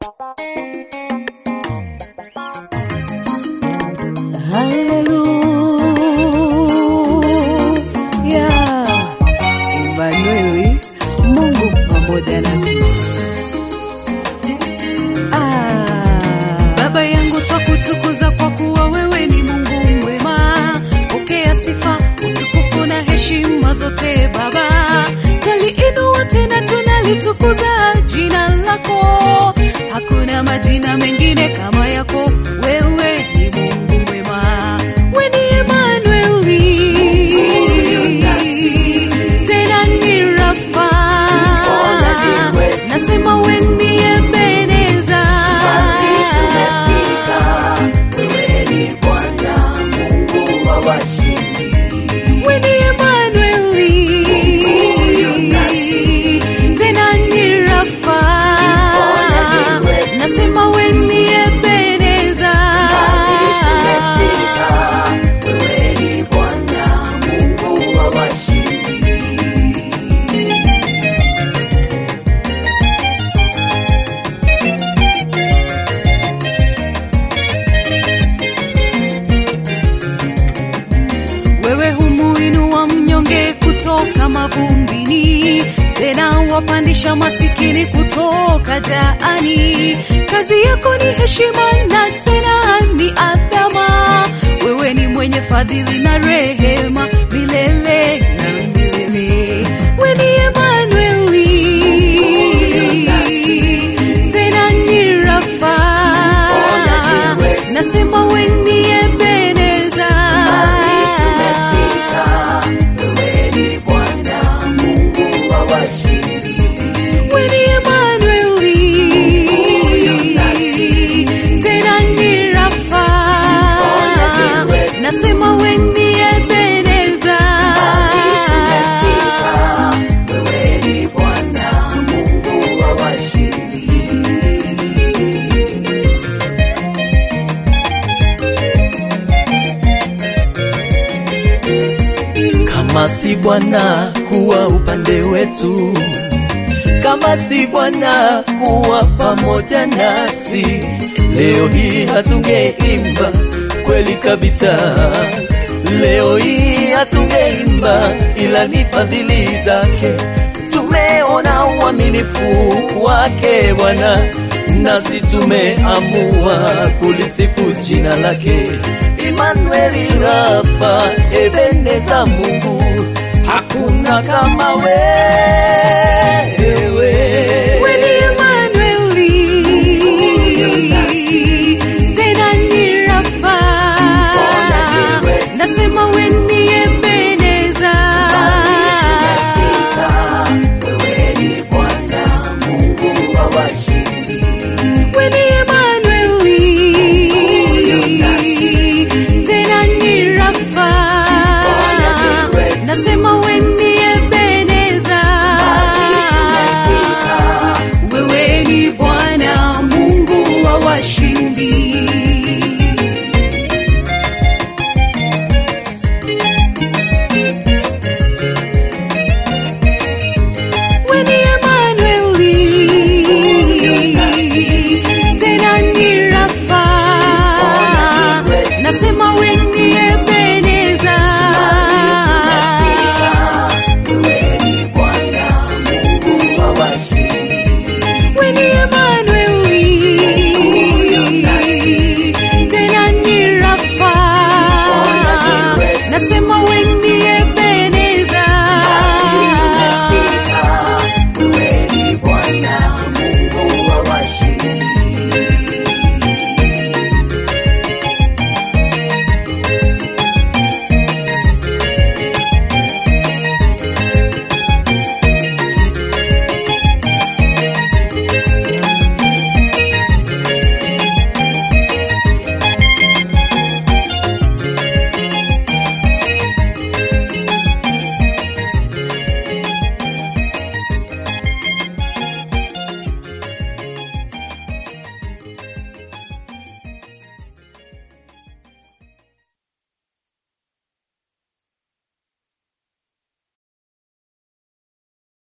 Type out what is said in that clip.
Haleluya, Emanueli, Mungu pamoja nasi. Ah, Baba yangu twakutukuza kwa kuwa wewe ni Mungu mwema. Pokea sifa, utukufu na heshima zote Baba. Twaliinua tena tunalitukuza jina lako. Hakuna majina mengine kama yako. Wewe ni Mungu mwema. We ni Emanueli. Tena ni Rafa. Nasema we ni Ebeneza. We ni Emanueli. Tena ni Rafa. Nasema we ni Ebeneza. Wewe humuinua mnyonge kutoka mavumbini, tena wapandisha masikini kutoka jaani. Kazi yako ni heshima na tena ni adhama. Wewe ni mwenye fadhili na rehema milele na milele. We ni Emanueli, tena ni Rafa. Nasema we ni Ebeneza. We ni Emanueli, tena ni Rafa. Nasema we ni Ebeneza. Kama si Bwana kuwa upande wetu, kama si Bwana kuwa pamoja nasi, leo hii hatungeimba kweli kabisa. Leo hii hatungeimba, ila ni fadhili zake. Tumeona uaminifu wake Bwana, nasi tumeamua kulisifu jina lake. Imanueli, Rafa, Ebeneza, Mungu hakuna kama we